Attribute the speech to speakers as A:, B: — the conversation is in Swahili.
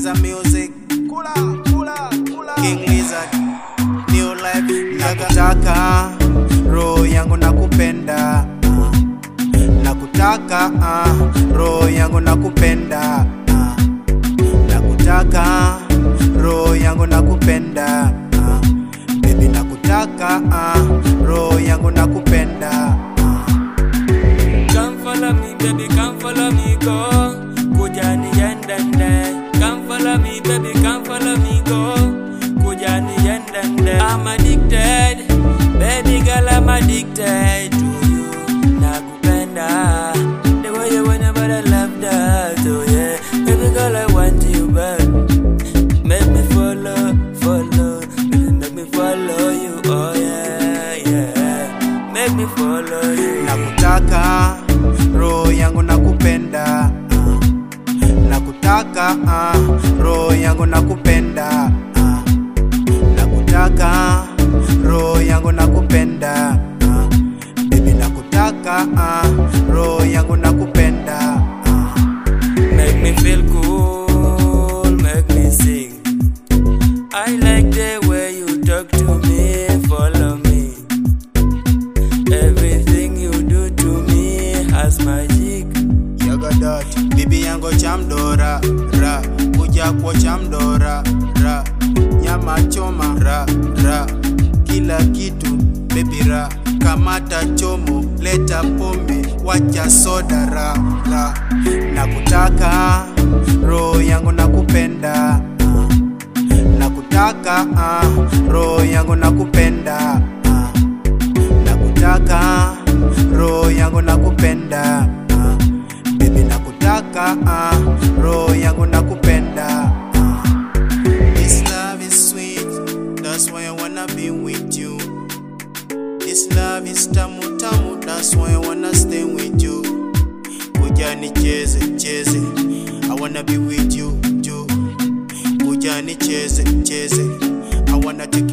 A: Kwanza music
B: Kula, kula, kula.
A: King Lizard New life Nakutaka roho yangu nakupenda ah. Nakutaka ah, roho yangu nakupenda ah. Nakutaka roho yangu nakupenda ah. Baby nakutaka ah, roho yangu nakupenda ah.
C: Come follow me, baby, come follow me, go. Kujani yendende. Come follow me, baby, come follow me, go. Kujani yendende. I'm addicted, baby girl, I'm addicted to you. Nakupenda, the way you whenever I love that, oh yeah. Baby girl, I want you back. Make me follow, follow, baby, make me follow you, oh yeah, yeah. Make me follow you.
A: nakutaka roho yangu nakupenda ah. nakutaka ah, roho yangu nakupenda ah. nakutaka roho yangu nakupenda ah. Baby nakutaka ah, roho yangu nakupenda ah.
C: Make me feel cool, make me sing. I like the way you talk to me, follow me. Everything you do to me has magic.
A: Yagadot, bibi yango chamdora ra kuja kwa chamdora ra nyama choma ra ra kila kitu baby ra kamata chomo leta pombe wacha soda ra ra nakutaka roho yangu nakupenda ah. nakutaka ah, roho yangu nakupenda ah. nakutaka roho yangu nakupenda ah. Baby nakutaka ah, roho yangu nakupenda ah. This love is sweet, that's why I wanna be with you. This love is tamu tamu, that's why I wanna stay with you. Kuja nicheze cheze, I wanna be with you, you. Kuja nicheze cheze, I wanna take